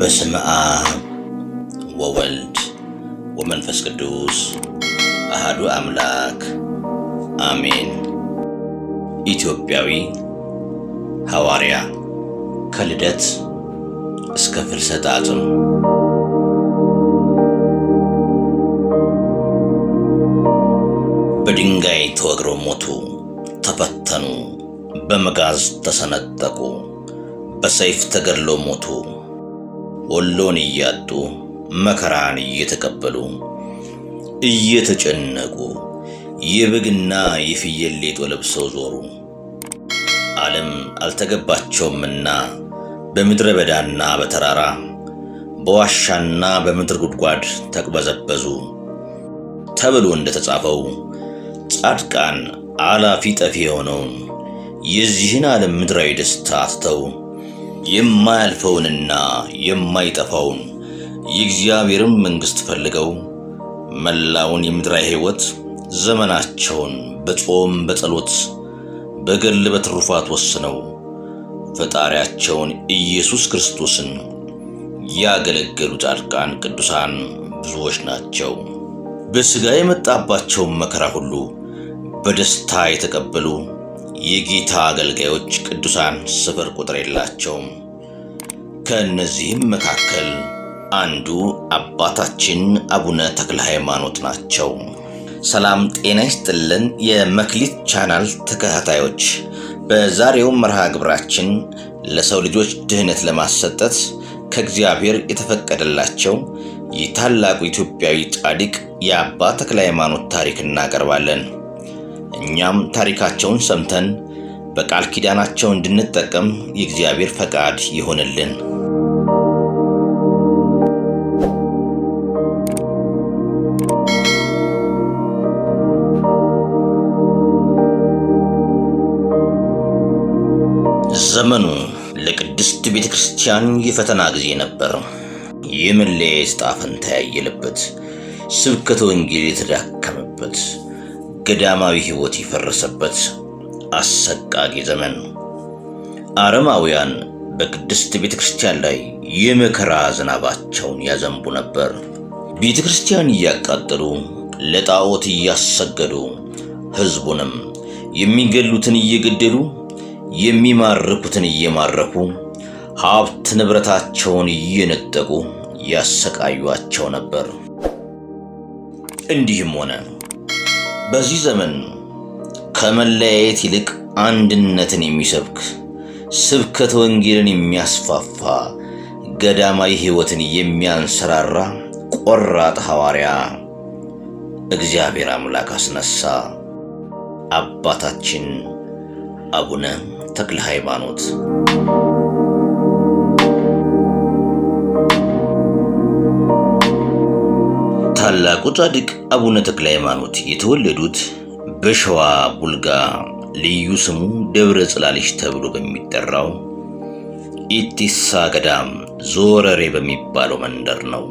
በስመ አብ ወወልድ ወመንፈስ ቅዱስ አሃዱ አምላክ አሜን። ኢትዮጵያዊ ሐዋርያ ከልደት እስከ ፍልሰተ አጽም በድንጋይ ተወግረው ሞቱ፣ ተፈተኑ፣ በመጋዝ ተሰነጠቁ፣ በሰይፍ ተገድለው ሞቱ። ወሎን እያጡ መከራን እየተቀበሉ እየተጨነቁ የበግና የፍየል ሌጦ ለብሰው ዞሩ። ዓለም አልተገባቸውምና በምድረ በዳና በተራራ በዋሻና በምድር ጉድጓድ ተቅበዘበዙ። ተብሎ እንደተጻፈው ጻድቃን አላፊ ጠፊ የሆነውን የዚህን ዓለም ምድራዊ ደስታ ትተው የማያልፈውንና የማይጠፋውን የእግዚአብሔርን መንግሥት ፈልገው መላውን የምድራዊ ሕይወት ዘመናቸውን በጾም በጸሎት በገድል በትሩፋት ወስነው ፈጣሪያቸውን ኢየሱስ ክርስቶስን ያገለገሉ ጻድቃን ቅዱሳን ብዙዎች ናቸው። በሥጋ የመጣባቸውን መከራ ሁሉ በደስታ የተቀበሉ የጌታ አገልጋዮች ቅዱሳን ስፍር ቁጥር የላቸውም። ከእነዚህም መካከል አንዱ አባታችን አቡነ ተክለ ሃይማኖት ናቸው። ሰላም ጤና ይስጥልን። የመክሊት ቻናል ተከታታዮች፣ በዛሬው መርሃ ግብራችን ለሰው ልጆች ድህነት ለማሰጠት ከእግዚአብሔር የተፈቀደላቸው የታላቁ ኢትዮጵያዊ ጻድቅ የአባ ተክለ ሃይማኖት ታሪክ እናቀርባለን። እኛም ታሪካቸውን ሰምተን በቃል ኪዳናቸው እንድንጠቀም የእግዚአብሔር ፈቃድ ይሆንልን። ዘመኑ ለቅድስት ቤተ ክርስቲያን የፈተና ጊዜ ነበር። የመለያየት ዕጣ ፈንታ ያየለበት፣ ስብከተ ወንጌል የተዳከመበት፣ ገዳማዊ ሕይወት የፈረሰበት አሰቃቂ ዘመን። አረማውያን በቅድስት ቤተ ክርስቲያን ላይ የመከራ ዝናባቸውን ያዘንቡ ነበር። ቤተ ክርስቲያን እያቃጠሉ ለጣዖት እያሰገዱ ሕዝቡንም የሚገሉትን እየገደሉ የሚማርኩትን እየማረኩ ሀብት ንብረታቸውን እየነጠቁ ያሰቃዩአቸው ነበር። እንዲህም ሆነ። በዚህ ዘመን ከመለያየት ይልቅ አንድነትን የሚሰብክ ስብከተ ወንጌልን የሚያስፋፋ ገዳማዊ ሕይወትን የሚያንሰራራ ቆራጥ ሐዋርያ እግዚአብሔር አምላክ አስነሳ። አባታችን አቡነ ተክለ ሃይማኖት ታላቁ ጻድቅ አቡነ ተክለ ሃይማኖት የተወለዱት በሸዋ ቡልጋ ልዩ ስሙ ደብረ ጽላልሽ ተብሎ በሚጠራው ኢቲሳ ገዳም ዞረሬ በሚባለው መንደር ነው።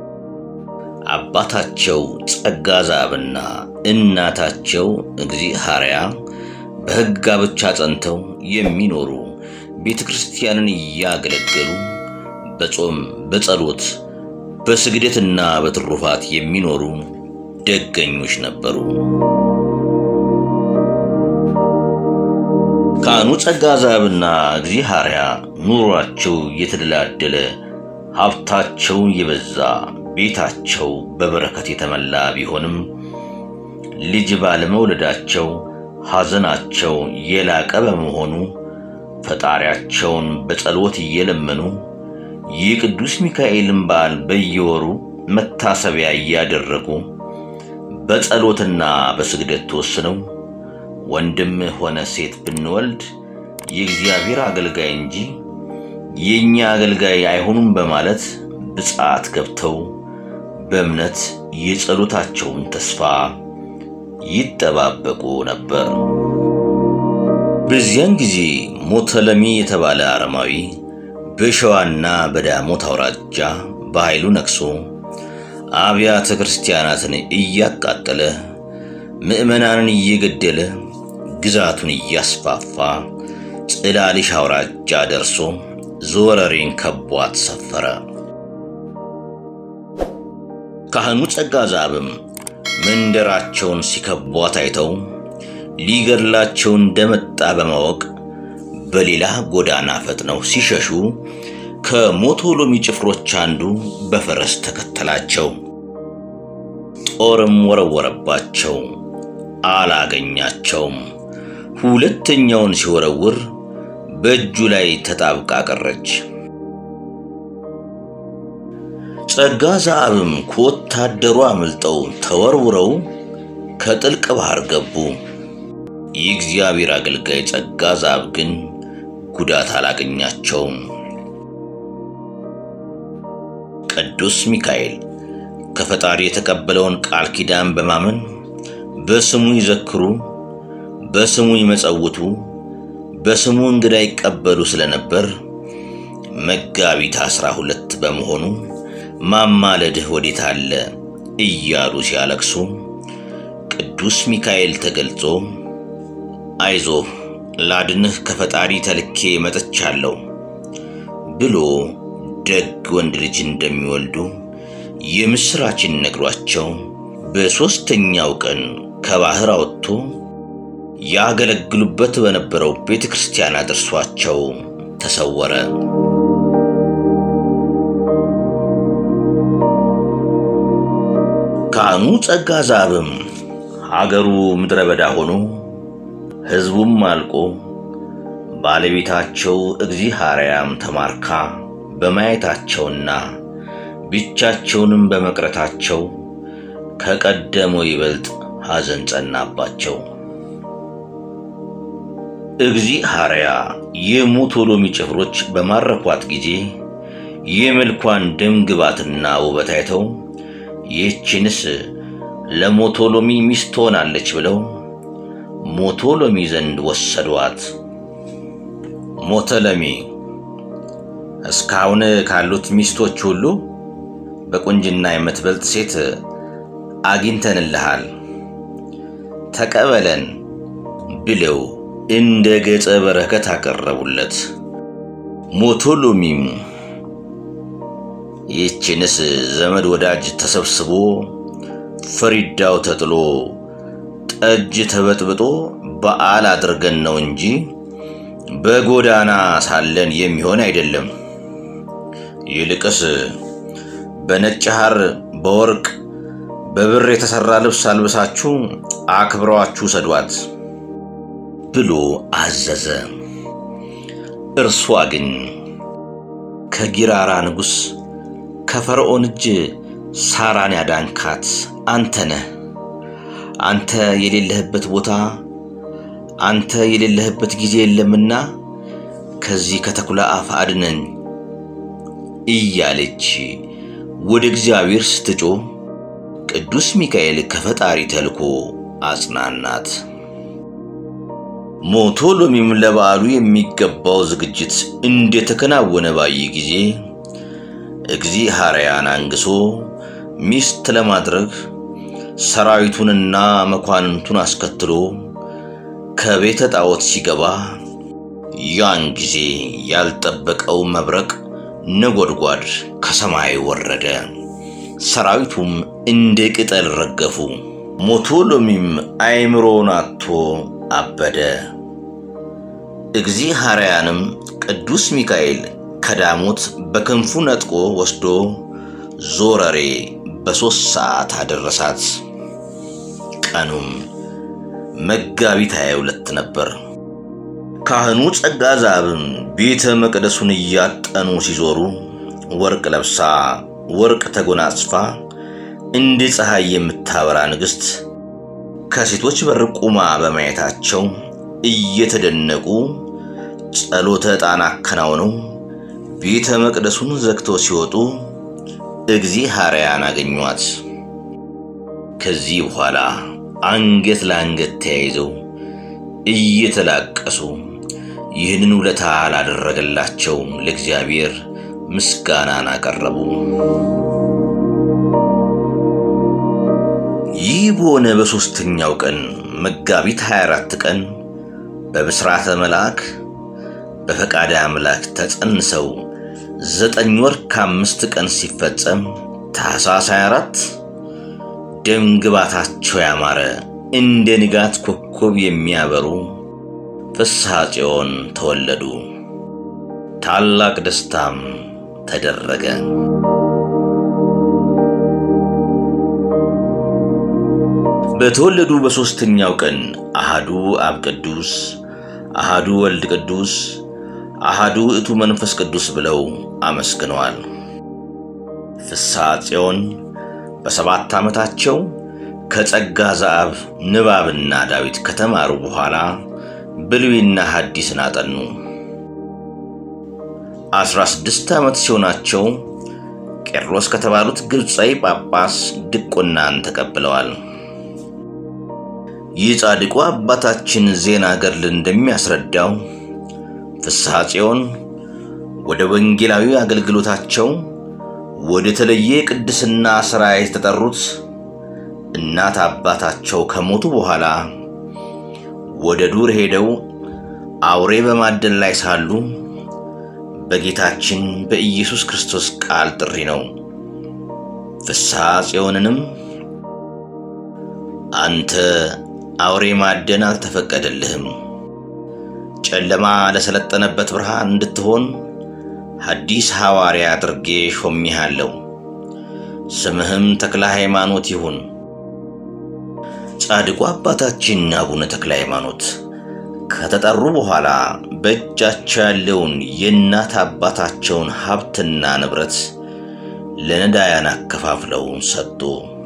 አባታቸው ጸጋ ዛብና እናታቸው እግዚአብሔር በሕግ ጋብቻ ጸንተው የሚኖሩ ቤተ ክርስቲያንን እያገለገሉ በጾም በጸሎት በስግደትና በትሩፋት የሚኖሩ ደገኞች ነበሩ። ካህኑ ጸጋ ዛብና እግዚአብሔር ኑሯቸው የተደላደለ ሀብታቸው የበዛ ቤታቸው በበረከት የተመላ ቢሆንም ልጅ ባለመውለዳቸው ሐዘናቸው የላቀ በመሆኑ ፈጣሪያቸውን በጸሎት እየለመኑ የቅዱስ ሚካኤልን በዓል በየወሩ መታሰቢያ እያደረጉ በጸሎትና በስግደት ተወስነው ወንድም ሆነ ሴት ብንወልድ የእግዚአብሔር አገልጋይ እንጂ የእኛ አገልጋይ አይሆኑም በማለት ብፅዓት ገብተው በእምነት የጸሎታቸውን ተስፋ ይጠባበቁ ነበር። በዚያን ጊዜ ሞተለሚ የተባለ አረማዊ በሸዋና በዳሞት አውራጃ በኃይሉ ነግሶ አብያተ ክርስቲያናትን እያቃጠለ ምዕመናንን እየገደለ ግዛቱን እያስፋፋ ጽላሊሽ አውራጃ ደርሶ ዞረሬን ከቧት ሰፈረ። ካህኑ ጸጋ ዛብም መንደራቸውን ሲከቧት አይተው ሊገድላቸው እንደመጣ በማወቅ በሌላ ጎዳና ፈጥነው ሲሸሹ ከሞቶሎሚ ጭፍሮች አንዱ በፈረስ ተከተላቸው። ጦርም ወረወረባቸው፣ አላገኛቸውም። ሁለተኛውን ሲወረውር በእጁ ላይ ተጣብቃ ቀረች። ጸጋ ዛብም ከወታደሩ አምልጠው ተወርውረው ከጥልቅ ባህር ገቡ። የእግዚአብሔር አገልጋይ ጸጋ ዛብ ግን ጉዳት አላገኛቸውም። ቅዱስ ሚካኤል ከፈጣሪ የተቀበለውን ቃል ኪዳን በማመን በስሙ ይዘክሩ፣ በስሙ ይመጸውቱ፣ በስሙ እንግዳ ይቀበሉ ስለነበር መጋቢት አስራ ሁለት በመሆኑ ማማለድህ ወዴት አለ እያሉ ሲያለቅሱ ቅዱስ ሚካኤል ተገልጾ አይዞህ ላድንህ ከፈጣሪ ተልኬ መጥቻለሁ ብሎ ደግ ወንድ ልጅ እንደሚወልዱ የምስራችን ነግሯቸው በሦስተኛው ቀን ከባህር አወጥቶ ያገለግሉበት በነበረው ቤተ ክርስቲያን አድርሷቸው ተሰወረ። ካህኑ ጸጋ ዛብም ሀገሩ ምድረ በዳ ሆኖ ሕዝቡም አልቆ ባለቤታቸው እግዚአብሔርያም ተማርካ በማየታቸውና ብቻቸውንም በመቅረታቸው ከቀደመው ይበልጥ ሐዘን ጸናባቸው። እግዚአብሔር የሞቶሎሚ ጭፍሮች በማረኳት ጊዜ የመልኳን ደም ግባትና ውበት አይተው ይህችንስ ለሞቶሎሚ ሚስት ትሆናለች ብለው ሞቶሎሚ ዘንድ ወሰዷት። ሞቶሎሚ እስካሁን ካሉት ሚስቶች ሁሉ በቁንጅና የምትበልጥ ሴት አግኝተንልሃል፣ ተቀበለን ብለው እንደ ገጸ በረከት አቀረቡለት። ሞቶሎሚም ይህችንስ ዘመድ ወዳጅ ተሰብስቦ ፈሪዳው ተጥሎ ጠጅ ተበጥብጦ በዓል አድርገን ነው እንጂ በጎዳና ሳለን የሚሆን አይደለም። ይልቅስ በነጭ ሐር በወርቅ በብር የተሠራ ልብስ አልብሳችሁ አክብረዋችሁ ሰዷት ብሎ አዘዘ። እርሷ ግን ከጊራራ ንጉሥ ከፈርዖን እጅ ሳራን ያዳንካት አንተ ነህ። አንተ የሌለህበት ቦታ አንተ የሌለህበት ጊዜ የለምና ከዚህ ከተኩላ አፍ አድነን እያለች ወደ እግዚአብሔር ስትጮ ቅዱስ ሚካኤል ከፈጣሪ ተልኮ አጽናናት። ሞቶሎሚም ለበዓሉ የሚገባው ዝግጅት እንደተከናወነ ባየ ጊዜ እግዚአብሔርን አንግሶ ሚስት ለማድረግ ሰራዊቱንና መኳንንቱን አስከትሎ ከቤተ ጣዖት ሲገባ ያን ጊዜ ያልጠበቀው መብረቅ ነጎድጓድ ከሰማይ ወረደ። ሰራዊቱም እንደ ቅጠል ረገፉ። ሞቶሎሚም አእምሮውን አጥቶ አበደ። እግዚአብሔርያንም ቅዱስ ሚካኤል ከዳሞት በክንፉ ነጥቆ ወስዶ ዞረሬ በሦስት ሰዓት አደረሳት። ቀኑም መጋቢት ሃያ ሁለት ነበር። ካህኑ ጸጋ ዛብም ቤተ መቅደሱን እያጠኑ ሲዞሩ ወርቅ ለብሳ ወርቅ ተጎናጽፋ እንደ ፀሐይ የምታበራ ንግሥት ከሴቶች በር ቁማ በማየታቸው እየተደነቁ ጸሎተ ዕጣን አከናውነው ቤተ መቅደሱን ዘግተው ሲወጡ እግዚአብሔርን አገኟት። ከዚህ በኋላ አንገት ለአንገት ተያይዘው እየተላቀሱ ይህንን ውለታ ላደረገላቸው ለእግዚአብሔር ምስጋናን አቀረቡ። ይህ በሆነ በሦስተኛው ቀን መጋቢት 24 ቀን በብስራተ መልአክ በፈቃደ አምላክ ተጸንሰው ዘጠኝ ወር ከአምስት ቀን ሲፈጸም ታኅሳስ 24 ደም ግባታቸው ያማረ እንደ ንጋት ኮከብ የሚያበሩ ፍስሐ ጽዮን ተወለዱ። ታላቅ ደስታም ተደረገ። በተወለዱ በሦስተኛው ቀን አሃዱ አብ ቅዱስ፣ አሃዱ ወልድ ቅዱስ፣ አሃዱ እቱ መንፈስ ቅዱስ ብለው አመስግነዋል። ፍስሐ ጽዮን በሰባት ዓመታቸው ከጸጋ ዘአብ ንባብና ዳዊት ከተማሩ በኋላ ብሉይና ሐዲስን አጠኑ። አስራ ስድስት ዓመት ሲሆናቸው ቄርሎስ ከተባሉት ግብፃዊ ጳጳስ ድቁናን ተቀብለዋል። ይህ ጻድቁ አባታችን ዜና ገድል እንደሚያስረዳው ፍስሐ ጽዮን ወደ ወንጌላዊ አገልግሎታቸው ወደ ተለየ ቅድስና ሥራ የተጠሩት እናት አባታቸው ከሞቱ በኋላ ወደ ዱር ሄደው አውሬ በማደን ላይ ሳሉ በጌታችን በኢየሱስ ክርስቶስ ቃል ጥሪ ነው። ፍስሐ ጽዮንንም አንተ አውሬ ማደን አልተፈቀደልህም፣ ጨለማ ለሰለጠነበት ብርሃን እንድትሆን ሐዲስ ሐዋርያ አድርጌ ሾሜሃለሁ። ስምህም ተክለ ሃይማኖት ይሁን። ጻድቁ አባታችን አቡነ ተክለ ሃይማኖት ከተጠሩ በኋላ በእጃቸው ያለውን የእናት አባታቸውን ሀብትና ንብረት ለነዳያን አከፋፍለው ሰጡ።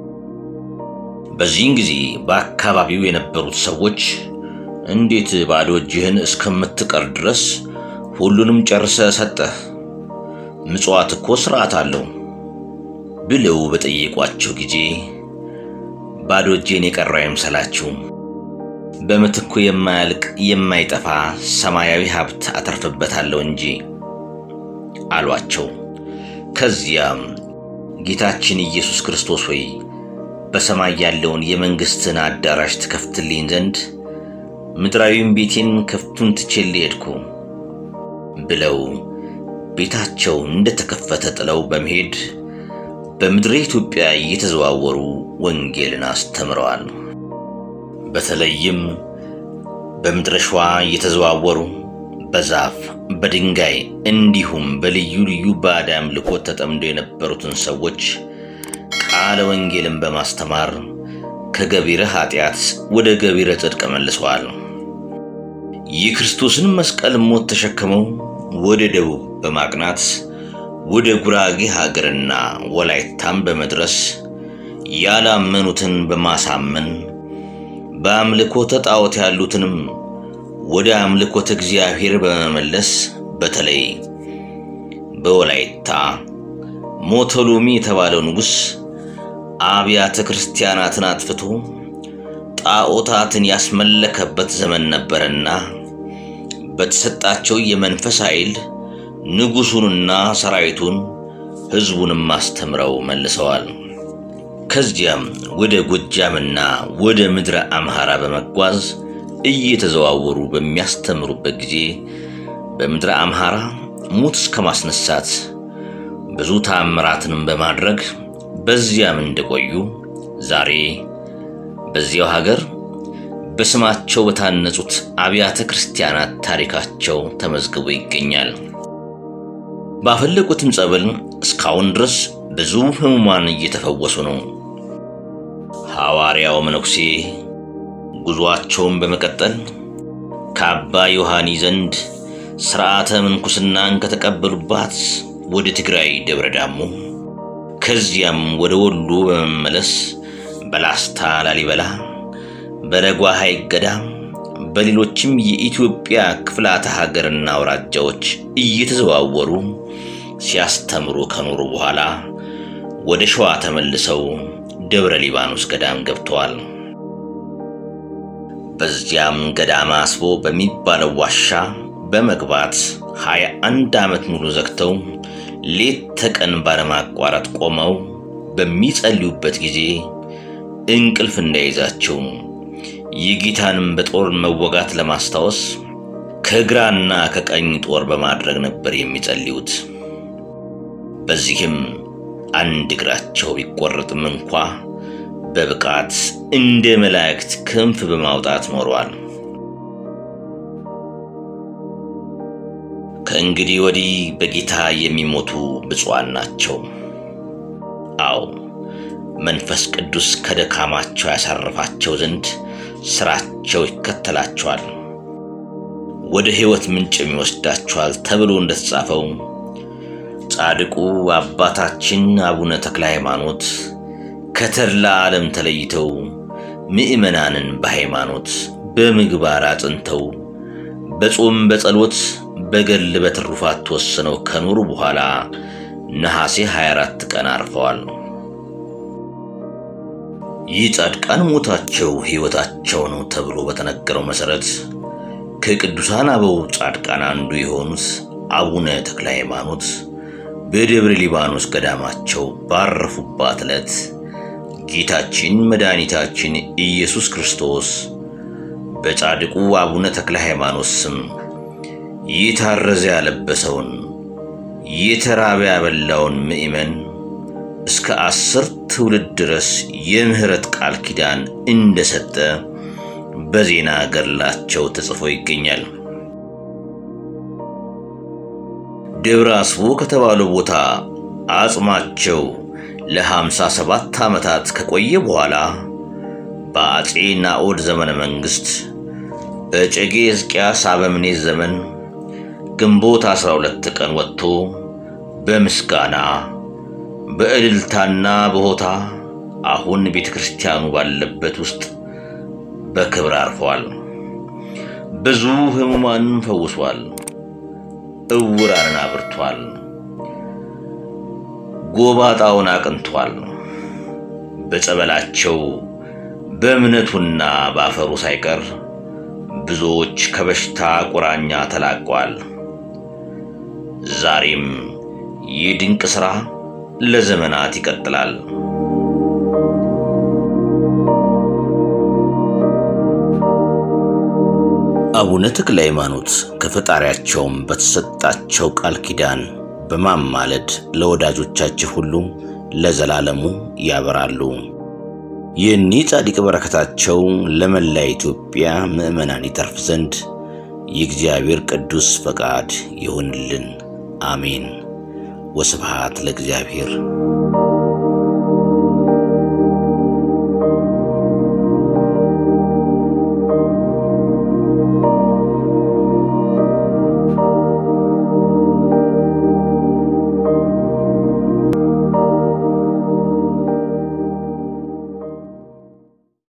በዚህን ጊዜ በአካባቢው የነበሩት ሰዎች እንዴት ባዶ እጅህን እስከምትቀር ድረስ ሁሉንም ጨርሰ ሰጠህ? ምጽዋት እኮ ስርዓት አለው ብለው በጠየቋቸው ጊዜ ባዶ እጄን የቀረው አይምሰላችሁ፣ በምትኩ የማያልቅ የማይጠፋ ሰማያዊ ሀብት አተርፍበታለሁ እንጂ አሏቸው። ከዚያም ጌታችን ኢየሱስ ክርስቶስ ሆይ በሰማይ ያለውን የመንግሥትን አዳራሽ ትከፍትልኝ ዘንድ ምድራዊም ቤቴን ክፍቱን ትቼልህ ሄድኩ ብለው ቤታቸው እንደተከፈተ ጥለው በመሄድ በምድረ ኢትዮጵያ እየተዘዋወሩ ወንጌልን አስተምረዋል። በተለይም በምድረ ሸዋ እየተዘዋወሩ በዛፍ በድንጋይ እንዲሁም በልዩ ልዩ ባዕድ አምልኮት ተጠምደው የነበሩትን ሰዎች ቃለ ወንጌልን በማስተማር ከገቢረ ኃጢአት ወደ ገቢረ ጽድቅ መልሰዋል። የክርስቶስን መስቀል ሞት ተሸክመው ወደ ደቡብ በማቅናት ወደ ጉራጌ ሀገርና ወላይታም በመድረስ ያላመኑትን በማሳመን በአምልኮተ ጣዖት ያሉትንም ወደ አምልኮተ እግዚአብሔር በመመለስ በተለይ በወላይታ ሞቶሎሚ የተባለው ንጉሥ አብያተ ክርስቲያናትን አጥፍቶ ጣዖታትን ያስመለከበት ዘመን ነበርና በተሰጣቸው የመንፈስ ኃይል ንጉሡንና ሰራዊቱን ሕዝቡንም አስተምረው መልሰዋል። ከዚያም ወደ ጎጃምና ወደ ምድረ አምሃራ በመጓዝ እየተዘዋወሩ በሚያስተምሩበት ጊዜ በምድረ አምሃራ ሙት እስከ ማስነሳት ብዙ ታምራትንም በማድረግ በዚያም እንደቆዩ ዛሬ በዚያው ሀገር በስማቸው በታነጹት አብያተ ክርስቲያናት ታሪካቸው ተመዝግቦ ይገኛል። ባፈለቁትም ጸበል እስካሁን ድረስ ብዙ ሕሙማን እየተፈወሱ ነው። ሐዋርያው መነኩሴ ጉዞአቸውን በመቀጠል ከአባ ዮሐኒ ዘንድ ሥርዓተ ምንኩስናን ከተቀበሉባት ወደ ትግራይ ደብረ ዳሞ ከዚያም ወደ ወሎ በመመለስ በላስታ ላሊበላ፣ በለጓ ሐይቅ ገዳም፣ በሌሎችም የኢትዮጵያ ክፍላተ ሀገርና አውራጃዎች እየተዘዋወሩ ሲያስተምሩ ከኖሩ በኋላ ወደ ሸዋ ተመልሰው ደብረ ሊባኖስ ገዳም ገብተዋል። በዚያም ገዳማ አስቦ በሚባለው ዋሻ በመግባት ሀያ አንድ ዓመት ሙሉ ዘግተው ሌት ተቀን ባለማቋረጥ ቆመው በሚጸልዩበት ጊዜ እንቅልፍ እንዳይዛቸው የጌታንም በጦር መወጋት ለማስታወስ ከግራና ከቀኝ ጦር በማድረግ ነበር የሚጸልዩት። በዚህም አንድ እግራቸው ቢቆረጥም እንኳ በብቃት እንደ መላእክት ክንፍ በማውጣት ኖሯል። ከእንግዲህ ወዲህ በጌታ የሚሞቱ ብፁዓን ናቸው። አዎ መንፈስ ቅዱስ ከደካማቸው ያሳርፋቸው ዘንድ ሥራቸው ይከተላቸዋል፣ ወደ ሕይወት ምንጭም ይወስዳቸዋል ተብሎ እንደተጻፈው ጻድቁ አባታችን አቡነ ተክለ ሃይማኖት ከተድላ ዓለም ተለይተው ምዕመናንን በሃይማኖት በምግባር አጽንተው በጾም በጸሎት በገል በትሩፋት ተወስነው ከኖሩ በኋላ ነሐሴ 24 ቀን አርፈዋል። ይህ ጻድቃን ሞታቸው ሕይወታቸው ነው ተብሎ በተነገረው መሠረት ከቅዱሳን አበው ጻድቃን አንዱ የሆኑት አቡነ ተክለ ሃይማኖት በደብረ ሊባኖስ ገዳማቸው ባረፉባት ዕለት ጌታችን መድኃኒታችን ኢየሱስ ክርስቶስ በጻድቁ አቡነ ተክለ ሃይማኖት ስም የታረዘ ያለበሰውን የተራበ ያበላውን ምእመን እስከ አስር ትውልድ ድረስ የምህረት ቃል ኪዳን እንደሰጠ በዜና ገድላቸው ተጽፎ ይገኛል። ደብረ አስቦ ከተባለው ቦታ አጽማቸው ለሃምሳ ሰባት ዓመታት ከቆየ በኋላ በአጼ ናኦድ ዘመነ መንግሥት በጨጌ ሕዝቅያስ አበምኔት ዘመን ግንቦት 12 ቀን ወጥቶ በምስጋና በእልልታና በሆታ አሁን ቤተ ክርስቲያኑ ባለበት ውስጥ በክብር አርፈዋል። ብዙ ሕሙማንን ፈውሷል። እውራንን አብርቷል። ጎባጣውን አቅንቷል። በጸበላቸው በእምነቱና በአፈሩ ሳይቀር ብዙዎች ከበሽታ ቁራኛ ተላቀዋል። ዛሬም ይህ ድንቅ ሥራ ለዘመናት ይቀጥላል። አቡነ ተክለ ሃይማኖት ከፈጣሪያቸውም በተሰጣቸው ቃል ኪዳን በማማለድ ለወዳጆቻቸው ሁሉ ለዘላለሙ ያበራሉ። የእኒህ ጻድቅ በረከታቸው ለመላ ኢትዮጵያ ምዕመናን ይተርፍ ዘንድ የእግዚአብሔር ቅዱስ ፈቃድ ይሁንልን። አሜን። ወስብሐት ለእግዚአብሔር።